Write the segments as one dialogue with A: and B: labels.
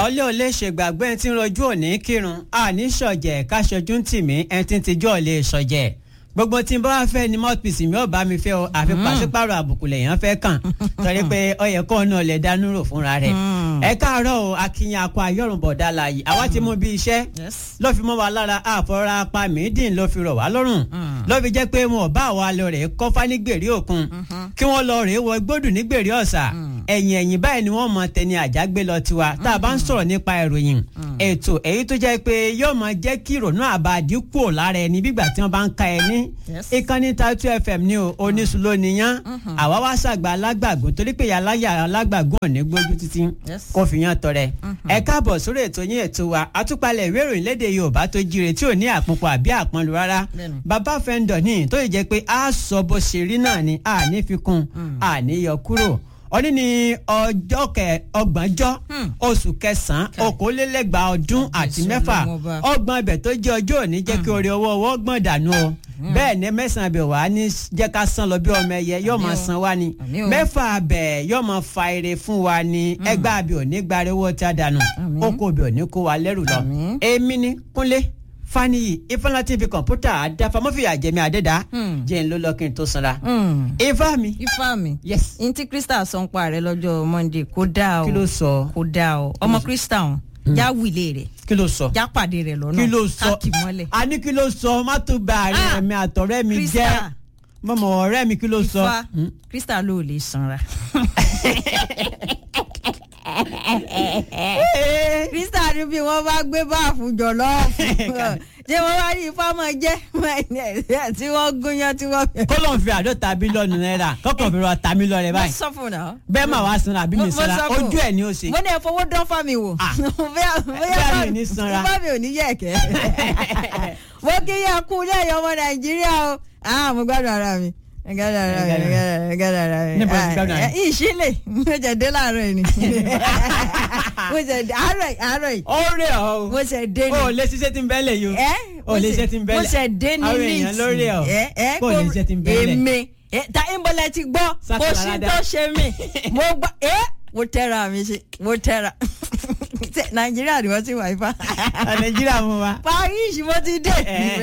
A: ọlẹ́ ò lè ṣègbàgbé ẹni tí ń rojú òní kírun àní ṣọ̀jẹ̀ káṣojú ń tì mí ẹni tí ń tijú ọ̀ lè ṣọ̀jẹ̀ gbogbo tí n bá wá fẹ́ ni mouthpiece mi ò bá mi fẹ́ o àfi pàṣípàrọ̀ àbùkù lèèyàn fẹ́ kàn torí pé ó yẹ kó náà lè dánú rò fúnra rẹ̀ ẹ káàárọ̀ o akínyìn akọ ayọ̀rùnbọ̀dá láàyè àwa ti mú bí iṣẹ́ ló fi mọ́ wa lára àfọ̀rọ̀ apá mídìn ló fi rọ̀ wá lọ́rùn ló fi jẹ́ pé wọn ò bá wa lọ rẹ̀ kọ́fá ní gbèrè òkun kí wọ́n lọ rèé wọ gbódù ní gbèrè ọ̀sà ẹ̀yìn ẹ̀yìn báyìí ni wọ́n mọ tẹni àjágbé lọ tiwa tá a bá ń sọ̀rọ̀ nípa ìròyìn ètò èyí tó jẹ́ pé yóò máa jẹ́ kí ìrònú àbàdí kúrò lára ẹni bígbà tí wọ́n bá ń ka ẹni ìkànnì Tatu FM ní o oníṣu ló níyàn àwa wá ṣàgbà alágbàgùn torí pé yàláyà alágbàgùn ò ní gbójú títí kó fi yan tọrẹ ẹ káàbọ̀ sórí ètò yín ètò wa àtúpalẹ̀ ìwé ìròyìn léde Yorùbá tó jíire tí ò ní àpòpọ̀ àbí àpọnlu rárá bàbá fẹ́ńdọ̀ ní tó yẹ jẹ́ pé a sọ bó ṣe rí náà ni a ní fi kún a ní yọ kúrò òní ní ọjọ́ kẹ ọgbọ̀njọ́ oṣù kẹsàn-án okòólélẹ́gbàá ọdún àti mẹ́fà ọgbọ̀n ibẹ̀ tó jẹ́ ọjọ́ òní jẹ́ kí orí owó ọwọ́ gbọ̀n dànù o bẹ́ẹ̀ ni mẹ́sàn-án abẹ wà á ní jẹ́ ká san lọ bí ọmọ ẹyẹ yóò máa san wá ni mẹ́fà abẹ yóò máa fa ire fún wa ni ẹgbẹ́ abẹ òní gbára owó tí a dànù oko abẹ òní kó wa lẹ́rù lọ èmi ni kúnlé faniyi ifeanyi ti fi kọ̀ǹpútà àdáfà mọ́fìyà jẹ́mi àdẹ́dá jẹ́ ń ló lọ kí n tó sanra. ifá mi.
B: ifá mi.
A: yes.
B: n tí krista sọ ń pa rẹ lọ́jọ́ monday kó dáa o
A: kí ló sọ.
B: kó dáa o ọmọ krista ọ̀hún já wílé rẹ̀
A: kí ló sọ.
B: já pàdé rẹ̀ lọ́nà
A: kí ló sọ
B: káàkì mọ́lẹ̀.
A: a ní kí ló sọ má tó gba àárín ẹ̀mí àtọ̀rẹ́ mi
B: Krista.
A: jẹ́ mọ̀mọ́ ọ̀rẹ́ mi kí ló sọ.
B: ifá krista ló lè sanra. krista ní bí wọ́n bá gbé báàfù jọ̀lọ́ọ̀fù ṣé wọ́n bá rí ifá mọ̀ jẹ́ tí wọ́n gúnyán tí wọ́n.
A: kó lóun fi àádọ́ta bílíọ̀nù náírà kọ́kàn fi rọ ta mílíọ̀nù rẹ
B: mo
A: báyìí
B: sọ fún un náà.
A: bẹ́ẹ̀ máa wá sanra àbí mi
B: Mo- mo
A: sanra
B: sọ fún-
A: ojú ẹ̀ ni ó ṣe.
B: mo ní ẹ fowó dán fámi wò.
A: Ah.
B: bóyá
A: Bóyá mi ò ní sanra.
B: fámi ò ní yẹ̀kẹ́. mo kí yẹ kú lẹ́yìn ọmọ nàìjíríà o. ah mo gbádùn ara mi mo gbádùn ara mi mo gbádùn- mo gbádùn ara mi.
A: Níbo ti gbádùn ara
B: Ah, eh, ìṣílẹ̀ mo jẹ̀ dé láàárọ̀ yìí ni. mo jẹ̀ dé àárọ̀ yìí àárọ̀ yìí
A: ó rẹ̀ ọ́
B: mo ṣẹ̀ dé
A: o ò
B: ni.
A: lè ṣiṣẹ́ tí ń bẹ́lẹ̀ yìí o
B: ẹ
A: o lè ṣiṣẹ́ tí ń bẹ́lẹ̀
B: mo ṣẹ̀ dé ní
A: àwọn
B: líìtì.
A: èèyàn ló rẹ̀ ọ́
B: ẹ ẹ
A: kó o lè ṣiṣẹ́ tí ń bẹ́lẹ̀.
B: èmi ẹ, ta ìbọlẹ̀ ti gbọ́ kó
A: Sákàlà
B: sí
A: dá.
B: tó ṣe mí mo gbọ́ ẹ mo tẹ́ra mi ṣe mo tẹ́ra Ṣé nàìjíríà ni wọ́n ti wà ifá
A: nàìjíríà mú wa
B: paris mo ti dé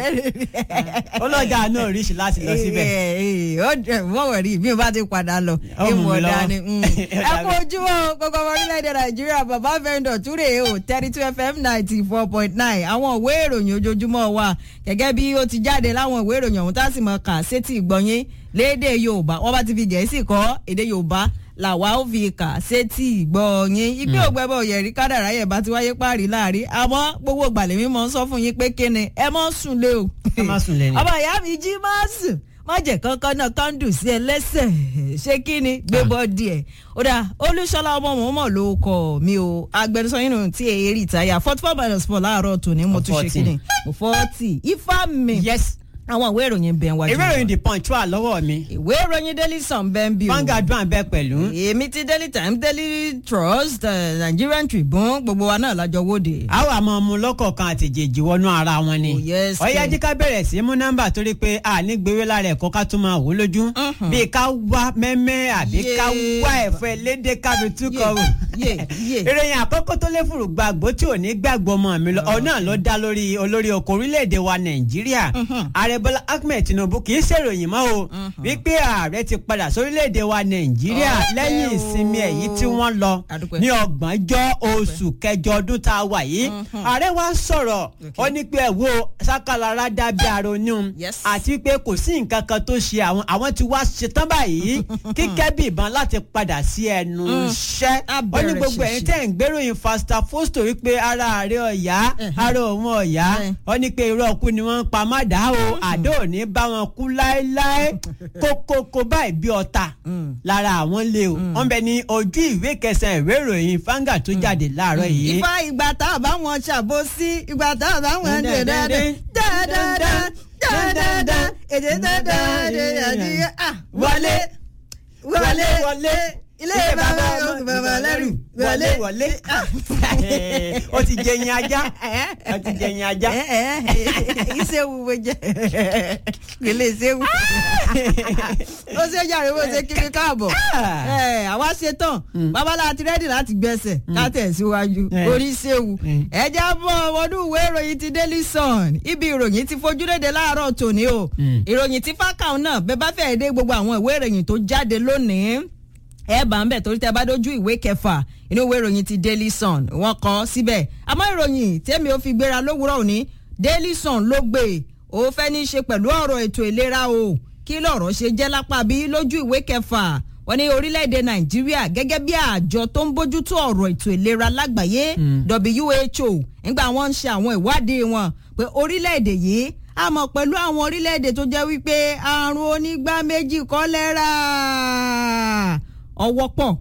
A: ọlọ́jà náà ríṣì láti lọ síbẹ̀.
B: wọ́n wẹ̀ rí mi ò bá ti padà lọ
A: Ó mú mi
B: ìmọ̀
A: lọ́wọ́.
B: dání ẹ kú ojúmọ́ gbogbo ọmọ orílẹ̀-èdè nàìjíríà bàbá vendor túrè o thirty two fm ninety four point nine àwọn ìwé ìròyìn ojoojúmọ́ wa gẹ́gẹ́ bí ó ti jáde láwọn ìwé ìròyìn ọ̀hún tá a sì mọ̀ kà sétí ìgbọ̀nyín lédè yorùbá wọ́n bá ti fi gẹ̀ẹ́sì kọ́ èdè yorùbá làwa ó fi kà sétí ìgbọ̀nyín ìgbé ògbẹ́bọ̀ yẹ̀rí kádàrá yẹ̀ bá ti wáyé páàrí láàrin àmọ́ gbogbo gbàlẹ́ mi mọ̀ ń sọ fún yín pé kíni ẹ mọ́ sùn lé o
A: Ẹ má sùn lé ni.
B: ọmọ ìyá mi jí má sùn má jẹ́ kankan náà kándù sí ẹ lẹ́sẹ̀ ṣé kí ni gbé bọ́ọ̀dì ẹ̀ ó dà olúṣọlá ọmọ mọ̀ọ́mọ̀ ló kọ mi o agbẹnusọ yín nù tí èyí rí ìtayà forty four minus four láàárọ̀ tòní mo tún ṣe kí ni mo forty ifá mi
A: yes
B: àwọn ìwé ìròyìn bẹ̀ wájú
A: ìwé ìròyìn the punch wà lọ́wọ́ mi
B: ìwé ìròyìn daily sun bẹ́ẹ̀ ń bí o
A: Vanguard wà bẹ́ẹ̀ pẹ̀lú
B: èmi ti daily times daily trust eh, nigerian tribune gbogbo wa náà lájọ wóde.
A: àwọn àmọ́ ọmọ lọ́kọ̀ọ̀kan àti jèjì wọnú ara wọn ni
B: Oh, yes,
A: ọ̀yá
B: kẹ̀.
A: jí ká bẹ̀rẹ̀ sí mú nọ́mbà torí pé a ní gbéwé lára ẹ̀kọ́ ká tún máa wò lójú bíi ká wá mẹ́mẹ́ àbí ká
B: Yeah.
A: wá ẹ̀fọ́ ẹlẹ́dẹ̀ ká fi túkọ̀ wò
B: Yeah, yeah.
A: ìròyìn àkọ́kọ́ tó lé fùrù gbàgbó tí ò ní gbàgbọ́ ọmọ mi lọ ọ̀nà ló dá lórí olórí oko orílẹ̀-èdè wa nàìjíríà ààrẹ bọ́lá ahmed tinubu kì í ṣèròyìn mọ́ o wípé ààrẹ ti padà sórílẹ̀-èdè wa nàìjíríà
B: Ọpẹ́
A: lẹ́yìn
B: o.
A: ìsinmi èyí tí wọ́n lọ
B: Adúpẹ́.
A: ní ọgbọ̀njọ́ oṣù kẹjọ ọdún tá a wà yìí ààrẹ wa sọ̀rọ̀ ó ní pé ẹ̀ wo sákàlára dábí aronú
B: Yes.
A: àti pé kò sí nǹkan kan tó ṣe àwọn àwọn tí wàá ṣetán báyìí kíkẹ́ bí ìbọn láti padà sí ẹnu iṣẹ́
B: Á
A: ó ní
B: bẹ̀rẹ̀
A: gbogbo ẹ̀yin
B: ṣìṣì.
A: tẹ́ ń gbéròyìn fasta fosto wípé ara ààrẹ ọ̀yá ara òun ọ̀yá
B: Eh.
A: ó ní pé irọ́ ọkú ni wọ́n ń pa má dá o àdó ò ní bá wọn kú láéláé kókókó báyìí bí ọ̀tá lára àwọn lé o wọ́n bẹ ní ojú ìwé kẹsàn-án ìwé ìròyìn fanga tó jáde láàárọ̀ yìí.
B: ifá ìgbà tá a bá wọn ṣàbòsí ìgbà tá a bá wọn dè dáadáa dáadáa dáadáa èdè dáadáa èdè dáadáa ah
A: wọlé
B: wọlé
A: wọlé
B: ilé bàbá bàbá lẹ́rù
A: wọlé wọlé ó ti jẹyin ajá ó ti jẹyin ajá.
B: ìṣèwù bó jẹ ilé ìṣèwù ó ṣe jàre bó ṣe kí mi káàbọ̀ àwa ṣe tán babalá ti rẹ́dì láti gbẹ̀sẹ̀ ká tẹ̀síwájú orí ṣèwù ẹ̀jẹ̀ bọ̀ ọdún ìwé ìròyìn ti Daily Sun ibi ìròyìn ti fojú léde láàárọ̀ tòní o ìròyìn ti fákàún náà bẹ́ẹ̀ bá fẹ́ẹ́ dé gbogbo àwọn ìwé ìròyìn tó jáde lónìí ẹ bá ń bẹ̀ torí tẹ bá dójú ìwé kẹfà inú ìwé ìròyìn ti Daily Sun wọ́n kọ síbẹ̀ àmọ́ ìròyìn tẹ́mi ò fi gbéra lówùúrọ̀ òní Daily Sun ló gbé ó fẹ́ ní í ṣe pẹ̀lú ọ̀rọ̀ ètò ìlera o kí lọ̀rọ̀ ṣe jẹ́ lápá bí lójú ìwé kẹfà wọ́n ní orílẹ̀-èdè Nàìjíríà gẹ́gẹ́ bí àjọ tó ń bójútó ọ̀rọ̀ ètò ìlera lágbàáyé WHO nígbà wọ́n ń ṣe àwọn ìwádìí wọn pé orílẹ̀-èdè yìí àmọ́ pẹ̀lú àwọn orílẹ̀-èdè tó jẹ́ wípé àrùn onígbá méjì kọ́lẹ́rà ọwọ́ pọ̀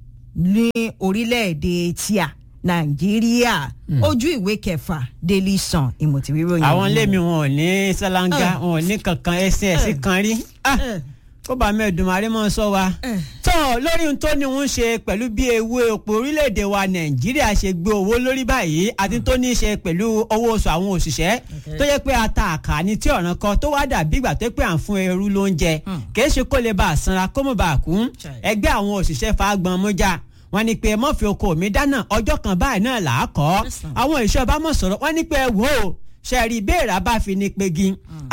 B: ní orílẹ̀-èdè tíà nàìjíríà ojú ìwé kẹfà Daily Sun ìmọ̀tìríròyìn.
A: àwọn ilé mi wọn ò ní sálángá wọn ò ní kankan ẹsìn ẹsìn kan rí kó bá mẹ́ẹ̀dùnmáre mọ́ sọ wa. tó lórí ohun tó ní ń ṣe pẹ̀lú bí ewu epo orílẹ̀-èdè wa nàìjíríà ṣe gbé owó lórí báyìí àti tó ní í ṣe pẹ̀lú owó oṣù àwọn òṣìṣẹ́ tó yẹ pé ata àkàní tí ọ̀ràn kan tó wá dàbí ìgbà tó pé à ń fún ẹrú lóúnjẹ kìí ṣe kó lè bá a sanra kó mọ̀ bá a kú ẹgbẹ́ àwọn òṣìṣẹ́ fagbọn mọ́jà wọ́n ní pé mọ́fì oko mi dáná ọjọ́ kan báyìí náà là á kọ́ àwọn ìṣọba mọ̀ sọ̀rọ̀ wọ́n ní pé wò ó ṣẹ́ẹ̀rì béèrè bá fi ní pegi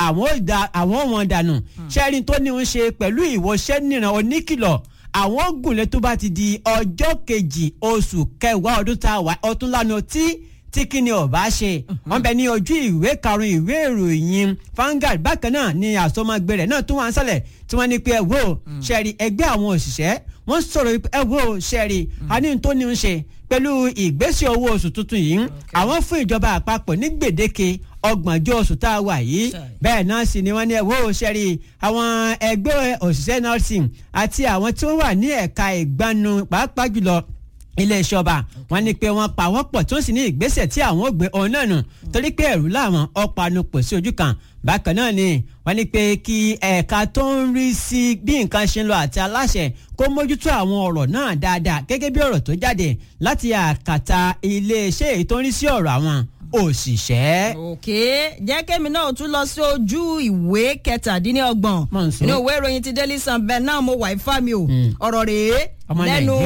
A: àwọn wọn dànù ṣẹ́ẹ̀rì tó ní ń ṣe pẹ̀lú ìwọṣẹ́ níran oníkìlọ̀ àwọn gùnlé tó bá ti di ọjọ́ kejì oṣù kẹwàá ọdún tá a wà ọtún lánàá tí tí kíni ọba ṣe wọn bẹ ní ojú ìwé karùn ìwé ìròyìn Vanguard bákan náà ni àsomọgbé rẹ̀ náà tún wà ń sálẹ̀ tí wọ́n ní pé ẹ wò ṣẹ́ẹ̀rì ẹgbẹ́ àwọn òṣìṣẹ́ wọ́n sọ̀rọ̀ ẹ wò ṣẹ́ẹ̀rì àní tó ní ń ṣe pẹ̀lú ìgbésẹ̀ owó oṣù tuntun yìí àwọn fún ìjọba àpapọ̀ ní gbèdéke ọgbọ̀njọ́ oṣù tá a wà yìí bẹ́ẹ̀ náà sì ni wọ́n ní ẹ̀wọ́ ṣẹ́rí àwọn ẹgbẹ́ òṣìṣẹ́ nursing àti àwọn tí wọ́n wà ní ẹ̀ka ìgbanu pàápàá jùlọ iléeṣẹ́ ọba wọ́n ní pé wọ́n pa wọ́n pọ̀ tó sì ní ìgbésẹ̀ tí àwọn ò gbé ọ̀hún náà nù torí pé ẹ̀rù làwọn ọ̀panu pọ̀ sí ojú kan bákan náà ni wọ́n ní pé kí ẹ̀ka tó ń rí sí bí nǹkan ṣe ń lọ àti aláṣẹ kó mójútó àwọn ọ̀rọ̀ náà dáadáa gẹ́gẹ́ bí ọ̀rọ̀ tó jáde láti àkàtà iléeṣẹ́ èyí tó ń rí sí ọ̀rọ̀ àwọn òṣìṣẹ́.
B: òkè jẹ́ kémi náà tún lọ sí ojú ìwé kẹtàdínlọ́gbọ̀n inú ìwé ìròyìn ti Daily Sun bẹ́ẹ̀ náà mo wà ifá mi o ọ̀rọ̀ rèé lẹ́nu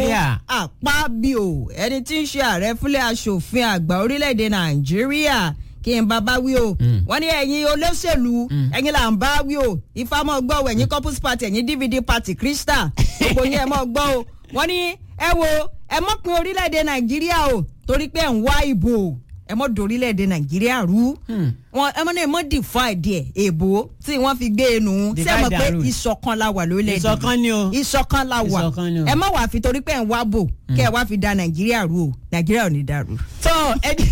B: àpábíò ẹni tí ń ṣe ààrẹ fúnlẹ̀ aṣòfin àgbà orílẹ̀-èdè Nàìjíríà kí n bàbá wí o wọ́n ní ẹ̀yin olóṣèlú ẹ̀yin là ń bá wí o ifá mọ́ gbọ́ o ẹ̀yin couples party ẹ̀yin DVD party Crystal gbogbo yẹn mọ́ gbọ́ o wọ́n ní ẹ wo ẹ mọ́ pin orílẹ̀-èdè Nàìjíríà o torí pé ẹ̀ ń wá ìbò ẹ mọ dorílẹ̀-èdè nàìjíríà rú wọn ẹ mọ náà ẹ mọ divide ẹ èbó tí wọ́n fi gbé e nù ṣé ẹ mọ̀ pé ìṣọ̀kan la wà lórílẹ̀-èdè
A: ìṣọ̀kan ni o
B: ìṣọ̀kan la wà ẹ má wàá fi torí pé ẹ ń wá bò kẹ ẹ wá fi da nàìjíríà rú o nàìjíríà ò ní dàrú.
A: tó ẹ di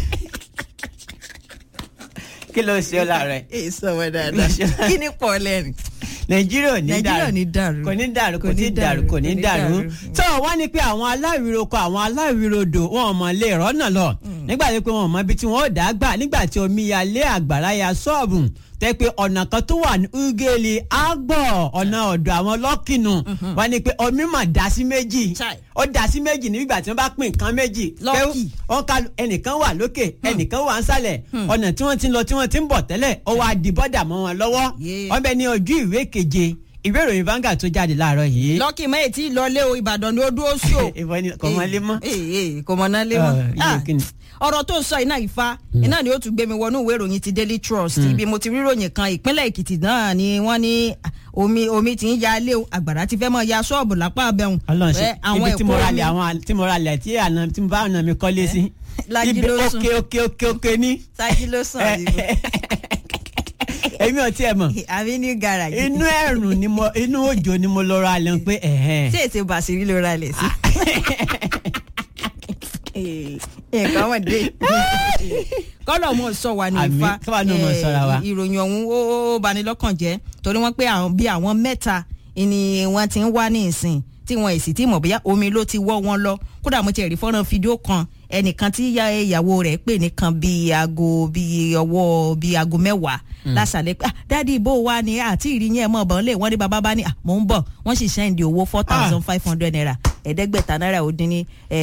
A: kí ló ṣe ọ láàárọ̀
B: ẹ sọ wọn dáadáa kí ni pọ̀ lẹ́rìn
A: nàìjíríà ò ní
B: nàìjíríà ò ní dàrú
A: kò ní dàrú kò ní dàrú kò ní dàrú tó wọ́n ní pé àwọn aláìroko àwọn aláìrodò wọn ò mọ̀ lè rọ́nà lọ nígbà tí pé wọn ò mọ ibi tí wọn ò dá gbà nígbà tí omi ya lé àgbàrá ya ṣọ́ọ̀bù tẹ́ pé ọ̀nà kan tó wà ní ugeli agbọ̀ ọ̀nà ọ̀dọ̀ àwọn lọ́kìnù wọ́n ní pé omi mà dá sí méjì ó dá sí méjì nígbà tí wọ́n bá pín nǹkan méjì wọ́n ká ẹnìkan wà lókè ẹnìkan wà nsàlẹ̀ ọ̀nà tí wọ́n ti ń lọ tí wọ́n ti ń bọ̀ tẹ́lẹ̀ ó wá di bọ́dà mọ́ wọn lọ́wọ́ wọ́n bẹ ní ojú ìwé keje ìwé ìròyìn Vanguard tó jáde láàárọ̀ yìí.
B: lọ́kì mẹ́yì tí lọlé o Ìbàdàn ni ó dúró sí o.
A: kò mọ lé mọ́.
B: kò mọ náà lé mọ́. ọ̀rọ̀ tó ń sọ iná ìfa iná ni ó tún gbé mi wọnú ìwé ìròyìn ti Daily Trust ibi mo ti rí ìròyìn kan ìpínlẹ̀ Èkìtì náà ni wọ́n ní omi omi ti ń ya ilé o àgbàrá ti fẹ́ mọ ya ṣọ́ọ̀bù lápá abẹ́hùn.
A: ọlọ́run ibi tí mo ra lẹ̀ àwọn tí mo ra lẹ̀ tí àna tí mo bá ọ̀nà mi kọ́lé sí.
B: Lájí ló sùn
A: ibi òkè òkè òkè ní.
B: Lájí ló sùn àbíbó
A: èmi ò tiẹ̀ mọ̀.
B: àbí ní garaji.
A: inú ẹ̀rùn ni mo inú òjò ni mo lọ ra lẹ̀ pé ẹ̀hẹ́n.
B: ṣé èsè bàṣírí ló ra lẹ̀ sí. nǹkan wọ̀ dé. kọ́lọ̀ mo sọ wà ní
A: Àmín,
B: ifá
A: káwa náà mọ̀ sọ́ra wa.
B: ìròyìn ọ̀hún ó bani lọ́kàn jẹ́ torí wọ́n pé àwọn bí àwọn mẹ́ta ni wọ́n ti ń wá ní ìsìn tí wọn èsì tí mọ̀ bóyá omi ló ti wọ́ wọn lọ kódà mo ti rí fọ́nrán fídíò kan ẹnìkan tí ya ìyàwó rẹ̀ pè nìkan bíi aago bíi ọwọ́ bíi aago mẹ́wàá lásàlẹ̀ pé ah dádì ibo wa ni àti ìrì yẹn mọ̀ bọ́n lè wọ́n ní bàbá bá ní ah mò ń bọ̀ wọ́n sì sẹ́ndì owó four thousand five hundred naira ẹ̀ẹ́dẹ́gbẹ̀ta náírà ó dín ní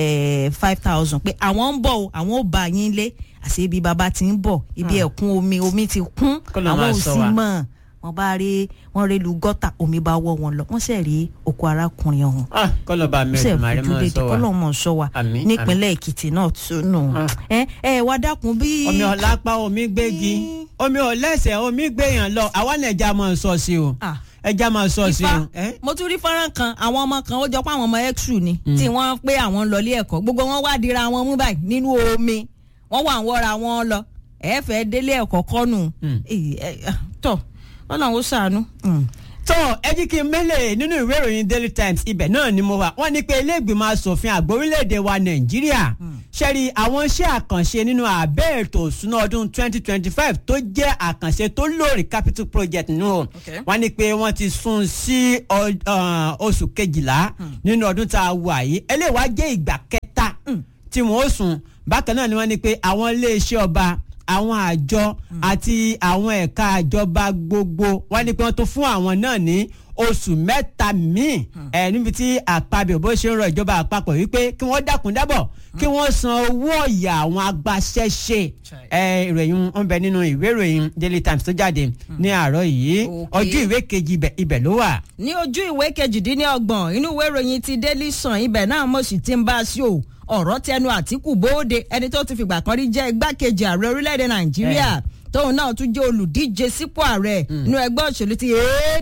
B: five thousand pé àwọn ń bọ̀ o àwọn ò bá yín lé àṣé ibi bàbá ti ń bọ̀ ibi ẹ̀kún omi omi ti kún
A: Kó lọ
B: àwọn
A: máa
B: ò
A: sọ
B: sí
A: wa.
B: mọ̀ wọ́n bá rí wọ́n rí lu gọ́tà omi bá wọ́ wọn lọ wọ́n sì rí oko arákùnrin ọ̀hún
A: Ah, kọ́lọ́ba
B: ó sì
A: mẹ́rin màrí
B: fojú
A: mọ́
B: lédè
A: sọ wa.
B: kọ́lọ́mọ̀ sọ wa
A: Àmín,
B: nípínlẹ̀ èkìtì náà tún nù
A: Ah.
B: ẹ ẹ wá dákun bí.
A: omi ọ̀lápá omi gbégi omi ọ̀lẹ́sẹ̀ omi gbéyàn lọ àwa náà ẹja máa sọ sí o
B: Ah.
A: ẹja máa sọ sí
B: ifá
A: o. ẹ?
B: mo tún rí fọ́nrán kan àwọn ọmọ kan ó jọ pé àwọn ọmọ exu ni tí wọ́n pé àwọn ń lọ ilé ẹ̀kọ́ gbogbo wọn wá dira wọn mú báyìí nínú omi wọ́n wà ń wọ́ra wọn lọ ẹ fẹ́ délé ẹ̀kọ́ kọ́nù Èyí, ẹ, ah, tọ́ ọlọ́run ó ṣàánú. Mm.
A: tó ẹ jí kí n mẹ́lẹ̀ nínú ìwé ìròyìn daily times ibẹ̀ náà ni mo wà wọ́n ní pé ilé-ìgbìmọ̀ asòfin àgbà orílẹ̀-èdè wa nàìjíríà ṣẹ́rí àwọn iṣẹ́ àkànṣe nínú àbẹ́ ètò òṣùná ọdún 2025 tó jẹ́ àkànṣe tó lórí capital project nù o
B: Okay.
A: wọ́n ní pé wọ́n ti sún sí ọ- ah, oṣù kejìlá nínú ọdún tá a wà yìí eléyìí wá jẹ́ ìgbà kẹta tí wọ́n ó sùn bákan náà ni wọ́n ní pé àwọn iléeṣẹ́ ọba àwọn àjọ àti àwọn ẹ̀ka àjọba gbogbo wọ́n ní pé wọ́n tó fún àwọn náà ní oṣù mẹ́ta míì ẹ̀ níbi tí àpapọ̀ bó ṣe ń rọ ìjọba àpapọ̀ wípé kí wọ́n dákun dábọ̀ kí wọ́n san owó ọ̀yà àwọn agbaṣẹ́ṣe ẹ̀ ìròyìn ń bẹ nínú ìwé ìròyìn Daily Times tó jáde ní àárọ̀ yìí
B: Okay.
A: ojú ìwé kejì ibẹ̀- ibẹ̀ ló wà.
B: ní ojú ìwé kejìdínlọ́gbọ̀n inú ìwé ìròyìn ti Daily Sun ibẹ̀ náà mo sì ti ń bá a sí o ọ̀rọ̀ tẹnu Àtíkù bóde ẹni tó ti fìgbà kan rí jẹ́ igbákejì ààrẹ orílẹ̀-èdè Nàìjíríà tóun náà tún jẹ́ olùdíje sípò ààrẹ nínú ẹgbẹ́ òṣèlú ti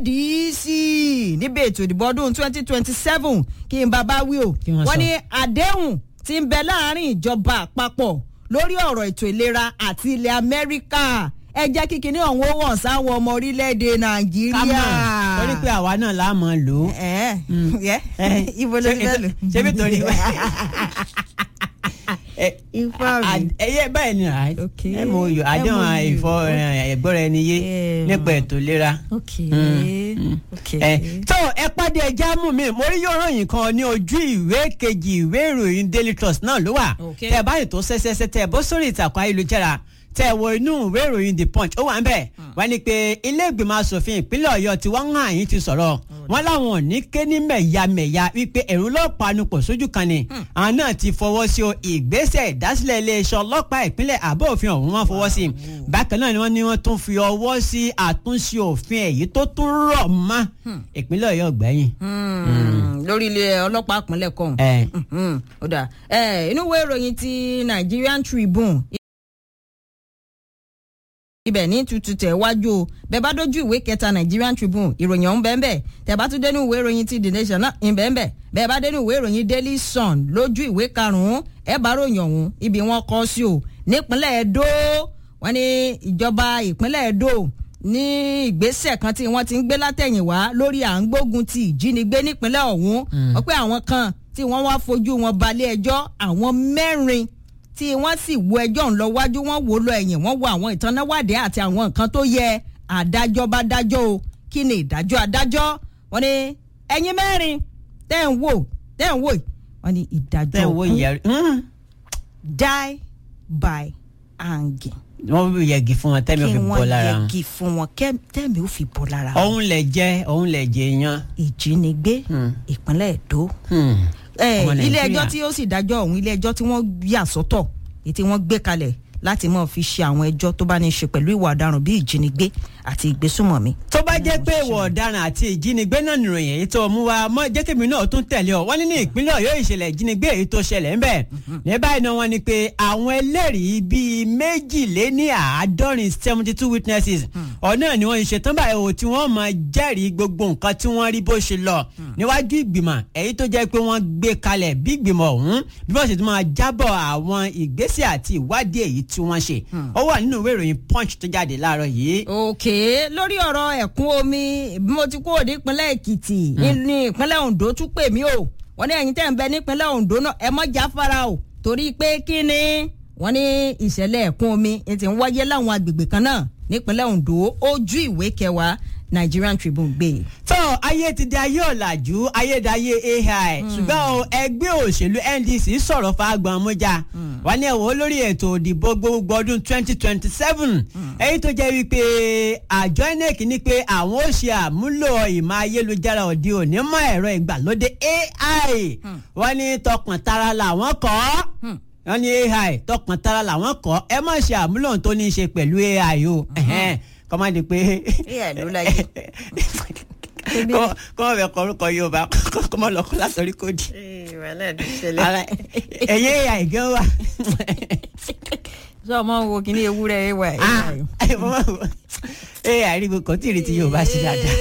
B: ADC níbi ètò ìdìbò ọdún 2027 kí n bàbá wí o
A: Kí wọ́n
B: wọ́n
A: sọ.
B: ní àdéhùn tí ń bẹ láàrin ìjọba àpapọ̀ lórí ọ̀rọ̀ ètò ìlera àti ilẹ̀ Amẹ́ríkà ẹ jẹ́ kí kinní ọ̀hún ó wọ̀n sáwọn ọmọ orílẹ̀-èdè Nàìjíríà
A: ká mọ̀ torí pé àwa náà la mọ̀ lò ó.
B: ẹ yẹ
A: Eh,
B: ibo ló ti
A: ṣé-
B: fẹ́ lò.
A: ṣé bí torí ẹ
B: ifá mi.
A: ẹyẹ báyìí ni à
B: Ok.
A: ẹ mọ oyò àdéhùn
B: MOU,
A: ìfọ ẹgbọrọ ẹni yé
B: Eh,
A: nípa ètò ìlera.
B: ok
A: Mm,
B: ok.
A: ẹ tó ẹ pàdé ẹja mú mi mo rí yóò ròyìn kan ní ojú ìwé kejì ìwé ìròyìn Daily Trust náà ló wà
B: Ok.
A: tẹ ẹ báyìí tó ṣẹṣẹṣẹ tẹ ẹ bó sórí ìtàkùn ayélujára tẹ ẹ wo inú ìwé ìròyìn The Punch ó wà ń bẹ wọ́n ní pé ilé ìgbìmọ̀ asòfin ìpínlẹ̀ Ọ̀yọ́ tí wọ́n ń hàn yín ti sọ̀rọ̀ wọ́n láwọn ò ní ké ní mẹ̀yàmẹ̀yà wípé ẹ̀rù lọ́pàá nupọ̀ sójú kan ni àwọn náà ti fọwọ́ sí o ìgbésẹ̀ ìdásílẹ̀ iléeṣẹ́ ọlọ́pàá ìpínlẹ̀ àbọ̀ òfin ọ̀hún wọn fọwọ́ sí bákan náà ni wọ́n ní wọ́n tún fi ọwọ́ sí àtúnṣe òfin èyí tó tún rọ̀ mọ́ ìpínlẹ̀ Ọ̀yọ́ gbẹ̀yìn.
B: Hmm, lórí ilé ọlọ́pàá ìpínlẹ̀ kan.
A: ẹ
B: Mhm, ó dà ẹ inú ìwé ìròyìn ti Nigerian Tribune ibẹ̀ ní tutù tẹ̀ wájú o bẹ́ẹ̀ bá dójú ìwé kẹta Nigerian Tribune ìròyìn ọ̀hún bẹ́ẹ̀ bẹ́ẹ̀ tẹ̀ bá tún dénú ìwé ìròyìn ti The Nation náà ìbẹ̀ bẹ́ẹ̀ bẹ́ẹ̀ bá dénú ìwé ìròyìn Daily Sun lójú ìwé karùn-ún ẹ̀ bá ròyìn ọ̀hún ibi wọn kọ́ sí o nípínlẹ̀ Edo wọ́n ní ìjọba ìpínlẹ̀ Edo ní ìgbésẹ̀ kan tí wọ́n ti ń gbé látẹ̀yìnwá lórí à ń gbógun ti ìjínigbé nípínlẹ̀ ọ̀hún wọ́n pé àwọn kan tí wọ́n wá fojú wọn balẹ̀ ẹjọ́ àwọn mẹ́rin tí wọ́n sì wo ẹjọ́ ń lọ wájú wọ́n wò ó lọ ẹ̀yìn wọ́n wo àwọn ìtanáwádìí àti àwọn nǹkan tó yẹ adájọ́ bá dájọ́ o kí ni ìdájọ́ adájọ́ wọ́n ní ẹ̀yin mẹ́rin tẹ́ ń wò tẹ́ ń wò yìí wọ́n ní ìdájọ́
A: tẹ wo
B: òkú
A: yẹ
B: die by hanging
A: wọ́n yẹgi fún wọn tẹ́mi ò
B: kí
A: fi bọ́
B: wọ́n
A: lára wọn.
B: yẹgi fún wọn kẹ́- tẹ́mi ò fi bọ́ lára wọn
A: òun lè jẹ òun lè jẹ yan.
B: ìjínigbé
A: Hmm.
B: ìpínlẹ̀ Èdó
A: Hmm.
B: Eh,
A: Ọmọ
B: ilé
A: Nàìjíríà.
B: ẹjọ́ tí ó sì dájọ́ ọ̀hún ilé ẹjọ́ tí wọ́n yà sọ́tọ̀ èyí tí wọ́n gbé kalẹ̀ láti máa fi ṣe àwọn ẹjọ́ tó bá ní í ṣe pẹ̀lú ìwà ọ̀daràn bíi ìjínigbé àti ìgbésùmọ̀mí.
A: tó bá jẹ́ pé ìwà ọ̀daràn àti ìjínigbé náà nìròyìn èyí tó mú wa mọ́ jẹ́kẹ̀mí náà tún tẹ̀lé ọ wọ́n ní ní ìpínlẹ̀ Ọ̀yọ́ ìṣẹ̀lẹ̀ ìjínigbé èyí tó ṣẹlẹ̀ ńbẹ̀ ní báyìí náà wọ́n ní pé àwọn ẹlẹ́rìí bíi méjìléní àádọ́rin seventy two witnesses ọ̀nà ni wọ́n ṣe tán báyìí o tí wọ́n máa jẹ́rìí gbogbo nǹkan tí wọ́n rí bó ṣe lọ níwájú ìgbìmọ̀ èyí tó jẹ́ pé wọ́n gbé kalẹ̀ bí ìgbìmọ̀ ọ̀hún bí wọ́n sì tún máa jábọ̀ àwọn ìgbésẹ̀ àti ìwádìí èyí tí wọ́n ṣe ó wà nínú ìwé ìròyìn punch tó jáde láàárọ̀ yìí
B: òkè lórí ọ̀rọ̀ ẹ̀kún omi bí mo ti kúrò nípínlẹ̀ Èkìtì ní ìpínlẹ̀ Ondo tún pè mí o wọ́n ní ẹ̀yin tẹ́ ń bẹ nípínlẹ̀ Ondo náà ẹ mọ́ jáfara o torí pé kí ni wọ́n ní ìṣẹ̀lẹ̀ ẹ̀kún omi ẹ ti ń wáyé láwọn agbègbè kan náà nípínlẹ̀ Ondo ojú ìwé kẹwàá Nigerian Tribune gbé.
A: tó ayé ti di ayé ọ̀làjú ayédáyé ai ṣùgbọ́n o ẹgbẹ́ òṣèlú ndc sọ̀rọ̀ fáagbọ̀n mújà wà ní ẹ̀wọ̀n lórí ètò òdìbò gbogbo ọdún twenty twenty seven èyí tó jẹ́ wípé àjọ inec ní pé àwọn ó ṣe àmúlò ìmọ̀ ayélujára òde òní mọ́ ẹ̀rọ ìgbàlódé ai wọ́n ní tọkàn tara làwọn kọ́ wọ́n ní ai tọkàn tara làwọn kọ́ ẹ má ṣe àmúlò tó ní í ṣe pẹ̀lú ai o kọ́má di pé
B: AI ló láyé.
A: kọ́mọ bẹ kọ orúkọ yorùbá kọ́mọ lọ kọ́ látọ̀rí kòdì Ara- ẹ̀yẹ́ àìgẹ́ wà.
B: sọ ma wo kí ni ewúrẹ́ ẹ wà
A: ẹ àríwó kan tí ìrètí yorùbá sí dáadáa.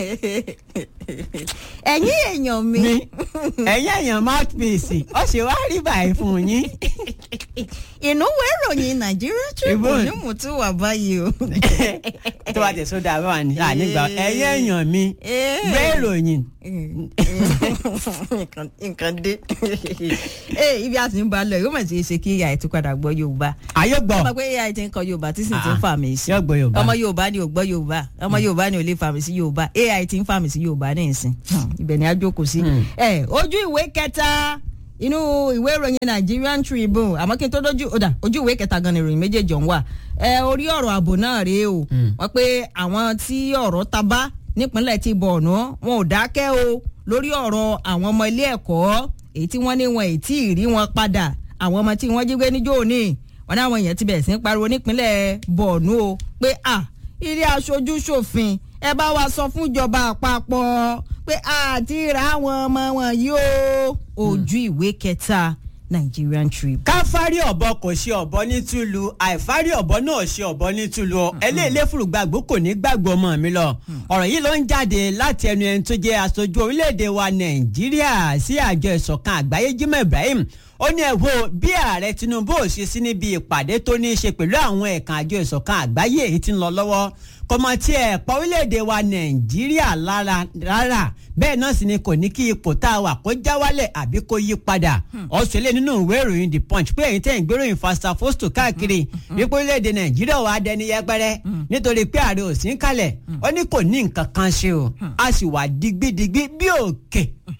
B: ẹ̀yin èèyàn mi
A: mi ẹ̀yẹ́ èèyàn mouthpiece ó ṣe wá rí báyìí fún yín.
B: ìnúwé ìròyìn Nigeria Tribune ní mo tún wà báyìí o.
A: tó bá tẹ̀ sódà bá wà ní ànígbà ẹ̀yẹ́ èèyàn mi gbé ìròyìn.
B: nǹkan nǹkan dé ee ibi a ti ń ba lọ yóò mọ̀ sí ṣe kí AI ti padà gbọ́ Yorùbá
A: ayé gbọ́
B: ọmọ pé AI ti ń kọ Yorùbá tí sì ti ń fà mí sí
A: yóò gbọ́ yorùbá.
B: ọmọ Yorùbá ni ò gbọ́ Yorùbá ọmọ Yorùbá ni ò lè fà mí sí Yorùbá AI ti ń fà mí sí Yorùbá ní ìsìn ibẹ̀ ni a jókòó sí. ẹ ojú ìwé kẹta inú ìwé ìròyìn Nigerian Tribune àmọ́ kí n tó dójú ọ̀dà ojú ìwé kẹta gan ni ìròyìn méjèèjì ọ̀hún wà ẹ orí ọ̀rọ̀ ààbò náà rèé o wọ́n pé àwọn tí ọ̀rọ̀ ta bá nípínlẹ̀ ti Borno wọn ò dákẹ́ o lórí ọ̀rọ̀ àwọn ọmọ ilé ẹ̀kọ́ èyí tí wọ́n ní wọn èyí tí ì rí wọn padà àwọn ọmọ tí wọ́n jí gbé níjó òní wọn náà wọn èèyàn ti bẹ̀rẹ̀ sí ń pariwo nípínlẹ̀ Borno o pé à ilé aṣojú ṣòfin ẹ bá wa sọ fún ìjọba àpapọ̀ pé àti ra àwọn ọmọ wọn yìí o ojú ìwé kẹta Nigerian Tribune.
A: káfárí ọ̀bọ kò ṣe ọ̀bọ ní túlù àìfárí ọ̀bọ náà ṣe ọ̀bọ ní túlù ọ eléèléfùrù gbàgbó kò ní gbàgbọ́ ọmọ mi lọ ọ̀rọ̀ yìí ló ń jáde láti ẹnu ẹni tó jẹ́ aṣojú orílẹ̀-èdè wa nàìjíríà sí àjọ ìṣọ̀kan àgbáyé Jimoh Ibrahim ó ní ẹ wo bí ààrẹ Tinubu ò ṣe sí níbi ìpàdé tó ní í ṣe pẹ̀lú àwọn ẹ̀ka àjọ ìṣọ̀kan àgbáyé èyí tí ń lọ lọ́wọ́ kọmọ tí ẹ pa orílẹ̀-èdè wa nàìjíríà lára rárá bẹ́ẹ̀ náà sì ni kò ní kí ipò tá a wà kó já wálẹ̀ àbí kó yí padà ọ̀sẹ̀lẹ̀ nínú ìwé ìròyìn the punch pé èyí tẹ̀ ń gbéròyìn fasta fosto káàkiri wípé orílẹ̀-èdè nàìjíríà wà á dẹni yẹpẹrẹ nítorí pé ààrẹ ò sí ń kalẹ̀ ó ní kò ní nǹkan kan ṣe o a sì wà digbidigbi bí òkè.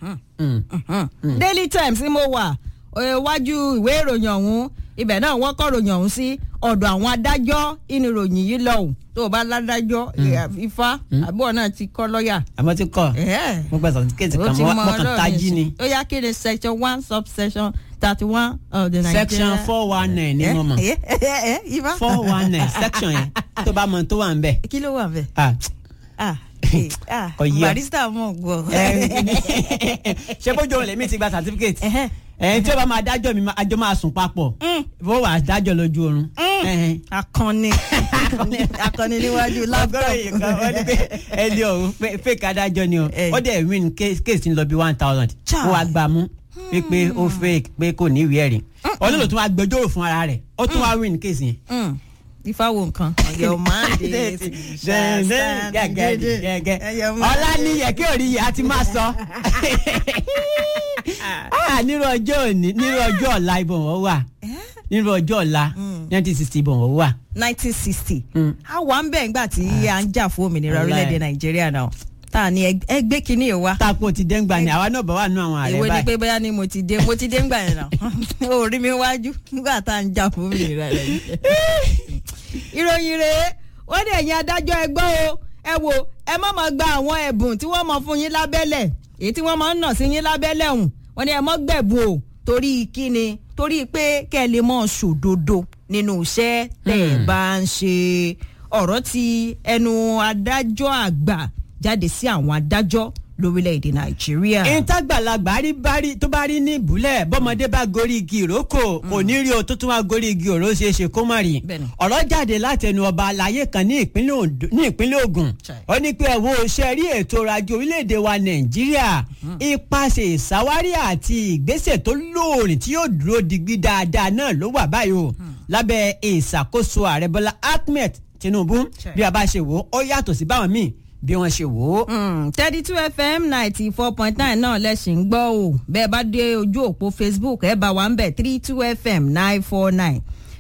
B: Daily Times ni mo wà iwájú ìwé ìròyìn ọ̀hún ibẹ̀ náà wọ́n kọ́ ròyìn ọ̀hún sí ọ̀dọ̀ àwọn adájọ́ inú ìròyìn yìí lọ́hùn tó o bá ládájọ́ ifá àbúrò náà ti kọ́ lọ́ọ̀yà.
A: àmọ́ ti kọ́ mo gba sọ̀tífíkẹ́tì kan mo kàn tají ni.
B: ó yá kí ni section one subsection thirty one of the Nigeria.
A: section four one nine ni mo mọ̀ four one nine section yẹn tó bá mọ tó wà ń bẹ̀.
B: kí ló wà ń bẹ̀.
A: ah
B: kò yí ọ barista mọ̀ gbọ́.
A: ṣé bójú òun lèmi ti gba certificate ẹ̀yin tí ó bá máa dájọ́ mi àjọ máa sùn papọ̀ bó wàá dájọ́ lójú oorun.
B: akọni akọni níwájú laptop.
A: ọgọ́rọ̀ yìí kan wọ́n ní pé ẹni ọ̀hún fake adájọ́ ni o ó dẹ̀ win case ń lọ bí one thousand ó wàá gbà mú pé ó fake pé kò ní ìwé ẹ̀rí ọlọ́lọ́ tún wá gbẹjọ́rò fún ara rẹ̀ ó tún wá win case yẹn
B: ifá wo nǹkan. your mandate shall stand
A: gẹ́gẹ́ ọlá níyẹ kí òrí yẹ a ti máa sọ. nírú ọjọ́ òní nírú ọjọ́ ọ̀la ibò wọ́n wà nírú ọjọ́ ọ̀la nineteen sixty ibò wọ́n wà.
B: nineteen sixty a wà ń bẹ̀ ńgbà tí a ń jà fún òmìnira orílẹ̀-èdè nàìjíríà náà tá a ní ẹgbẹ́ kínní yìí wá.
A: tapo ti dé ńgbà ni àwa náà bá wà nù àwọn ààrẹ báyìí.
B: ìwé ni pé bóyá ni mo ti dé mo ti dé ńgbà yẹn náà o rí mi wájú nígbà tá a ń jà fún òmìnira rẹ̀ ìròyìn rèé wọ́n ní ẹ̀yin adájọ́ ẹgbọ́ o ẹ wo ẹ má máa gba àwọn ẹ̀bùn tí wọ́n mọ̀ fún yín lábẹ́lẹ̀ èyí tí wọ́n máa ń nà sí yín lábẹ́lẹ̀ ọ̀hún wọ́n ní ẹ mọ́ gbẹ̀bùn o torí kíni torí pé kẹ́ ẹ lè mọ̀ ṣòdodo nínú iṣẹ́ tẹ̀ ẹ bá ń ṣe ọ̀rọ̀ ti ẹnu adájọ́ àgbà jáde sí àwọn adájọ́ lórílẹ̀‐èdè nàìjíríà.
A: ìtagbàlagbà rí bárí tó bá rí ní ìbúlẹ̀ bọ́mọdé bá gorí igi ìrókò kò ní rí o tó tún wá gorí igi òró ṣe é ṣe kó má rí. ọ̀rọ̀ jáde láti ẹnu ọba àlàyé kan ní ìpínlẹ̀ Ògùn ó ní pé ẹ̀wọ̀n oṣẹ́ rí ètò ọrọ̀ ajé orílẹ̀‐èdè wa nàìjíríà ipasẹ̀ ìsáwárí àti ìgbésẹ̀ tó lóòrìn tí yóò dúró digbí dáadáa náà ló wà báyìí o lábẹ́ ìṣàkóso ààrẹ Bọ́lá Ahmed Tinubu bí a bá ṣe wò ó yàtọ̀ sí báwọn míì bí wọ́n ṣe wò ó.
B: thirty two fm ninety four point nine náà lẹ́sìn ń gbọ́ o bẹ́ẹ̀ bá dé ojú òpó facebook ẹ̀ bá wa ń bẹ̀ three two fm nine four nine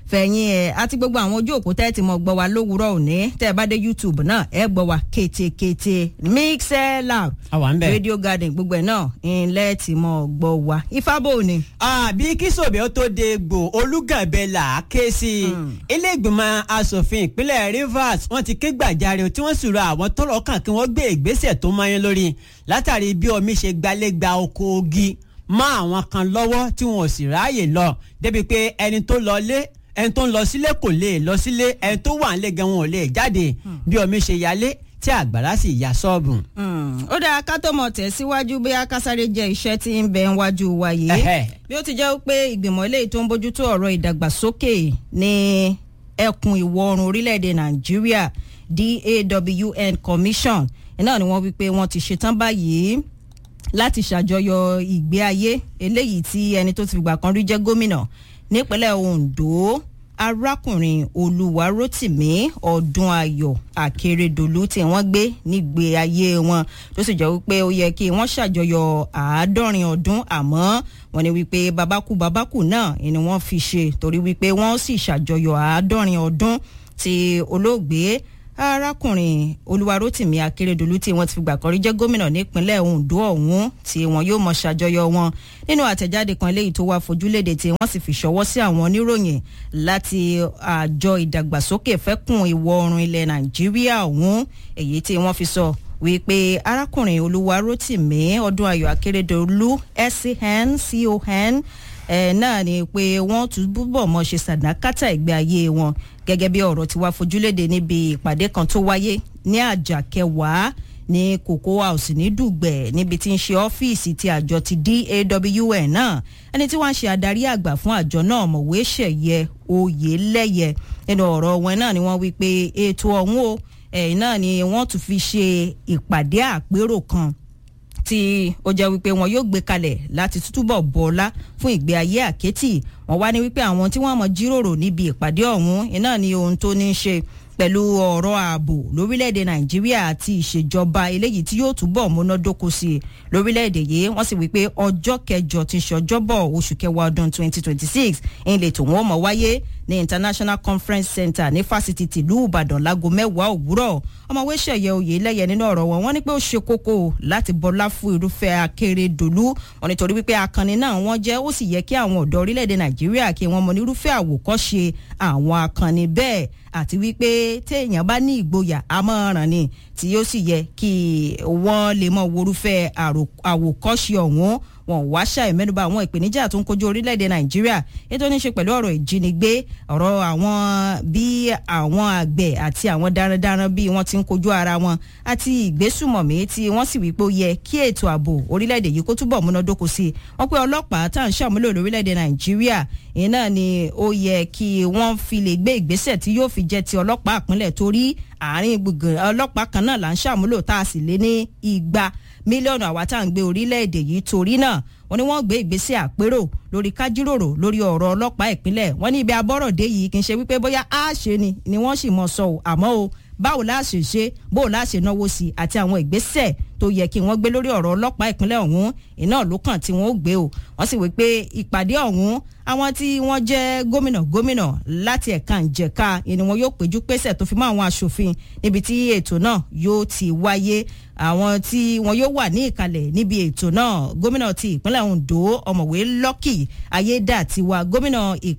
B: fẹ̀yìn ẹ̀ àti gbogbo àwọn ojú òkú tẹ́ ti mọ̀ gbọ́ wa lówùúrọ̀ òní tẹ́ ẹ bá dé youtube náà ẹ gbọ́ wa kétékété mixlr
A: àwa ń bẹ̀.
B: radio garden gbogbo ẹ̀ náà ńlẹ́ ti mọ̀ gbọ́ wa ifábò ni.
A: àbí kí sòbẹ́ ó tó de gbò olùgànbẹ là á ké sí i ilé ìgbìmọ̀ asòfin ìpínlẹ̀ rivers wọ́n ti ké gbàjarè tí wọ́n sì rọ àwọn tọ́rọ̀ kàn kí wọ́n gbé ìgbésẹ̀ tó mọ́yán lórí látàrí bí omi ṣe gbalẹ́gba oko ogi mọ́ àwọn kan lọ́wọ́ tí wọn ò sì ráàyè lọ débi pé ẹni tó lọ lé ẹni tó ń lọ sílé kò lè lọ sílé ẹni tó wà nílé gan wọn ò lè jáde bí omi ṣe yalé tí àgbàrá sì ya ṣọ́ọ̀bù.
B: ó dáa ká tó mọ̀ tẹ̀síwájú bí akásáré jẹ́ iṣẹ́ tí ń bẹ níwájú wa yìí
A: Ẹhẹ́.
B: bí ó ti jẹ́ pé ìgbìmọ̀ eléyìí tó ń bójútó ọ̀rọ̀ ìdàgbàsókè ní ẹkùn ìwọ̀ oòrùn orílẹ̀-èdè nàìjíríà dawn commission náà ni wọ́n wí pé wọ́n ti ṣetán báyìí láti ṣàjọyọ̀ ìgbé ayé eléyìí tí ẹni tó ti fìgbà kan rí jẹ́ gómìnà nípínlẹ̀ ondo arákùnrin olùwárótìmí ọdúnayọ̀ akérèdọ́lù tí wọ́n gbé nígbé ayé wọn tó sì jẹ́ wípé ó yẹ kí wọ́n ṣàjọyọ̀ àádọ́rin ọdún àmọ́ wọ́n ní wípé babakú babakú náà ni wọ́n fi ṣe torí wípé wọ́n sì ṣàjọyọ̀ àádọ́rin ọdún tí olóògbé arákùnrin olúwarótìmí akérèdọlù tí wọn ti fìgbà kan rí jẹ gómìnà nípínlẹ̀ ondo ọ̀hún tí wọn yóò mọ ṣàjọyọ̀ wọn nínú àtẹ̀jáde kan eléyìí tó wá fojúléde tí wọ́n sì fi ṣọwọ́ sí àwọn oníròyìn láti àjọ ìdàgbàsókè fẹ́kùn ìwọ̀ oòrùn ilẹ̀ nàìjíríà ọ̀hún èyí tí wọ́n fi sọ wípé arákùnrin olúwarótìmí ọdún ayọ̀ akérèdọlù scn con ẹ náà ni pé wọ́n tún búbọ̀ mọ́ ṣe sàdákátà ìgbé ayé wọn gẹ́gẹ́ bí ọ̀rọ̀ tí wàá fojúléde níbi ìpàdé kan tó wáyé ní àjà kẹwàá ní cocoa house ní dùgbẹ̀ níbi tí ń ṣe ọ́fíìsì ti àjọ ti dawn náà ẹni tí wọ́n ń ṣe adarí àgbà fún àjọ náà mọ̀wé ṣẹ̀yẹ oyèlẹ́yẹ nínú ọ̀rọ̀ wọn náà ni wọ́n wí pé ètò ọ̀hún o ẹ̀yìn náà ni wọ́n tún fi ṣe ìpàdé àpérò kan tí ó jẹ́ wípé wọn yóò gbé kalẹ̀ láti túbọ̀ bọ́lá fún ìgbé ayé àkẹ́tì wọn wá ní wípé àwọn tí wọ́n mọ̀ jíròrò níbi ìpàdé ọ̀hún iná ni ohun tó ní í ṣe pẹ̀lú ọ̀rọ̀ ààbò lórílẹ̀‐èdè nàìjíríà àti ìṣèjọba eléyìí tí yóò túbọ̀ múnádóko sí i lórílẹ̀‐èdè yìí wọ́n sì wípé ọjọ́ kẹjọ ti ṣọjọ́bọ̀ oṣù kẹwàá ọdún 2026 ìlẹ̀ tòun ó mọ̀ wáyé ní international conference center ní fásitì tìlú ìbàdàn láago mẹ́wàá òwúrọ̀ ọmọwé ṣẹ̀yẹ oyè lẹ́yẹ nínú ọ̀rọ̀ wọn wọ́n ní pé ó ṣe kókó láti bọlá fún irúfẹ́ akérèdọ́lù wọn nítorí wípé akànnì náà wọ́n jẹ́ ó sì yẹ kí àwọn ọ̀dọ́ orílẹ̀-èdè nàìjíríà kí wọ́n mọ nírúfẹ́ àwòkọ́ṣe àwọn akànnì bẹ́ẹ̀ àti wípé téèyàn bá ní ìgboyà àmọ́ràn ni tí yóò sì yẹ kí wọ́n lè mọ worúfẹ́ àwòkọ́ṣe ọ̀hún wọn wá ṣàì mẹ́nuba àwọn ìpèníjà tó ń kojú orílẹ̀-èdè nàìjíríà ètò ní í ṣe pẹ̀lú ọ̀rọ̀ ìjínigbé ọ̀rọ̀ àwọn bí àwọn àgbẹ̀ àti àwọn darandaran bí wọ́n ti ń kojú ara wọn àti ìgbésùmọ̀mí tí wọ́n sì wí pé ó yẹ kí ètò ààbò orílẹ̀-èdè yìí kó túbọ̀ múnádóko sí i wọ́n pé ọlọ́pàá tá à ń ṣàmúlò lórílẹ̀-èdè nàìjíríà ìyẹn náà ni ó yẹ kí wọ́n fi lè gbé ìgbésẹ̀ tí yóò fi jẹ́ ti ọlọ́pàá àpínlẹ̀ torí àárín gbùngbùn ọlọ́pàá kan náà là ń ṣàmúlò tá a sì lé ní igba mílíọ̀nù àwa tá à ń gbé orílẹ̀-èdè yìí torí náà wọ́n ní wọ́n gbé ìgbésẹ̀ àpérò lórí kájíròrò lórí ọ̀rọ̀ ọlọ́pàá ìpínlẹ̀ wọ́n ní ibi abọ́rọ̀dé yìí kì í ṣe wípé bóyá á ṣe ni ni wọ́n sì mọ̀ sọ ò àmọ́ o báwo la ṣe ṣe bó o la ṣe náwó sí àti àwọn ìgbésẹ̀ tó yẹ kí wọ́n gbé lórí ọ̀rọ̀ ọlọ́pàá ìpínlẹ̀ ọ̀hún iná ló kàn tí wọ́n ó gbé o wọ́n sì wí pé ìpàdé ọ̀hún àwọn tí wọ́n jẹ́ gómìnà gómìnà láti ẹ̀ka ìjẹ̀ka ni wọn yóò péjú pésẹ̀ tó fi mọ́ àwọn aṣòfin níbi tí ètò náà yóò ti wáyé àwọn tí wọn yóò wà ní ìkàlẹ̀ níbi ètò náà gómìnà ti ìpínlẹ̀ ondo ọ̀mọ̀wé lọ́kì ayédàtiwa gómìnà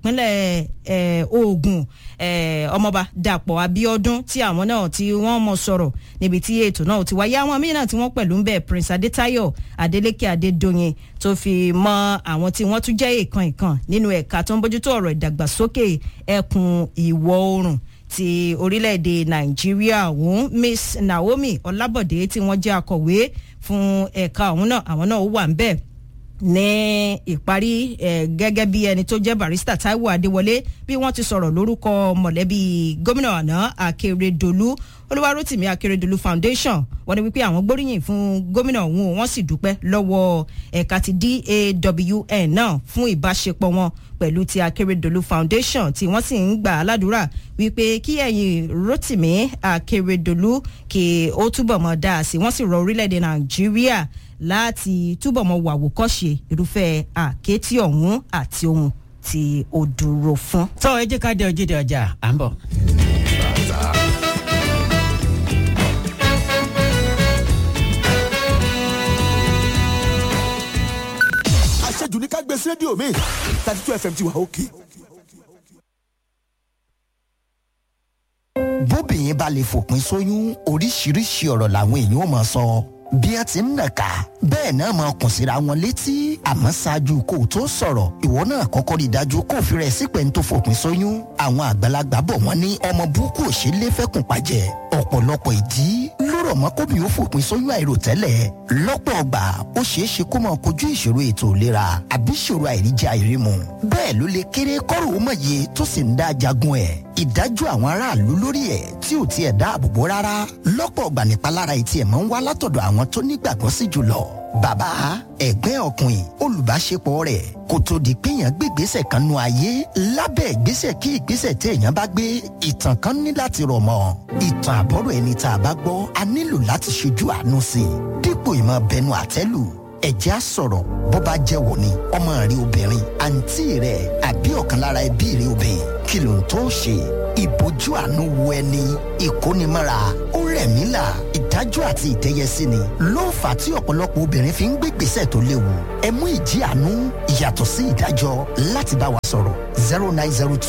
B: ìpínlẹ̀ ogun ọmọọba dàpọ̀ abiodun tí àwọn náà tí wọ́n mọ̀ sọ̀rọ̀ níbi tí ètò náà ti wáyé àwọn míì náà tí wọ́n pẹ̀lú ń bẹ̀ prince adetayo adeleke adedoyin tó fi mọ àwọn tí wọ́n tún jẹ́ ìkan ìkan nínú ẹ̀ka tó ń bójútó ọ̀rọ̀ ìdàgbàsókè ẹkùn ìwọ̀ oòrùn ti orílẹ̀-èdè nàìjíríà ọ̀hún miss naomi ọlábọ̀dé tí wọ́n jẹ́ akọ̀wé fún ẹ̀ka ọ̀hún náà àwọn náà wà ń bẹ̀ ní ìparí gẹ́gẹ́ bí ẹni tó jẹ́ barista taiwo adéwọlé bí wọ́n ti sọ̀rọ̀ lórúkọ mọ̀lẹ́bí gómìnà àná akérèdọ́lù olúwarótìmí akérèdọ́lù foundation wọ́n ní wípé àwọn gbóríyìn fún gómìnà ọ̀hún wọ́n sì dúpẹ́ lọ́wọ́ ẹ̀ka ti dawn náà fún ìbáṣepọ̀ wọn pẹ̀lú ti akérèdọ́lù foundation tí wọ́n sì ń gbà á ládùúrà wípé kí ẹ̀yin rótìmí akérèdọ́lù kí ó túbọ̀ mọ́ dáa sí wọ́n sì rọ orílẹ̀-èdè nàìjíríà láti túbọ̀ mọ́ wàwòkọ́ṣe irúfẹ́ àkétí ọ̀hún àti ohun tí ó dúró fún.
A: tó ẹ jẹ́ ká dé ojúde ọjà à ń bọ̀.
C: àṣejù ní ká gbé sí rédíò mi thirty two fm ti wà òkè.
D: bóbìnrin bá lè fòpin sóyún oríṣiríṣi ọ̀rọ̀ làwọn èèyàn ò máa sọ bí ẹ ti ń nàka bẹ́ẹ̀ náà máa kùn síra wọn létí àmọ́ ṣáájú kó o tó sọ̀rọ̀ ìwọ náà kọ́kọ́ rí i dájú kó o fi rẹ̀ sípẹ́ ń tó fòpin sóyún àwọn àgbàlagbà bọ̀ wọ́n ní ọmọ burúkú ò ṣe é lé fẹ́kùn pàjẹ́ ọ̀pọ̀lọpọ̀ ìdí ló rọ̀ mọ́ kóbi ó fòpin sóyún àìròtẹ́lẹ̀ lọ́pọ̀ ọgbà ó ṣeé ṣe kó máa kojú ìṣòro ètò ìlera àbí ìṣòro àìríjẹ àìrímu bẹ́ẹ̀ ló lè kéré kọ́rò ó mọ̀ye tó sì ń dá jagun ẹ̀ ìdájọ́ àwọn aráàlú lórí ẹ̀ tí ò tiẹ̀ dáàbò bò rárá lọ́pọ̀ ọgbà nípalára etí ẹ̀ máa ń wá látọ̀dọ̀ àwọn tó nígbàgbọ́ sí jùlọ bàbá ẹ̀gbẹ́ ọkùnrin olùbáṣepọ̀ rẹ̀ kò tó di pé èèyàn gbé ìgbésẹ̀ kan nu ayé lábẹ́ ìgbésẹ̀ kí ìgbésẹ̀ tí èèyàn bá gbé ìtàn kan ní láti rọ̀ mọ́ ìtàn àbọ̀rọ̀ ẹni tá a bá gbọ́ a nílò láti ṣojú àánú sí i dípò ìmọ̀ bẹnu àtẹ́lù ẹ̀jẹ̀ á sọ̀rọ̀ bó bá jẹ́ wò ni ọmọ rẹ obìnrin àǹtí rẹ àbí ọ̀kan lára ẹbí rẹ obìnrin kí ló ń tó ṣe ìbójú àánú wo ẹni ìkónimọ́ra ó rẹ̀ mí là ìdájọ́ àti ìdẹ́yẹsí ni ló ń fà á tí ọ̀pọ̀lọpọ̀ obìnrin fi ń gbé gbèsè tó léwu ẹ mú ìjì àánú ìyàtọ̀ sí ìdájọ́ láti bá wa sọ̀rọ̀ zero nine zero two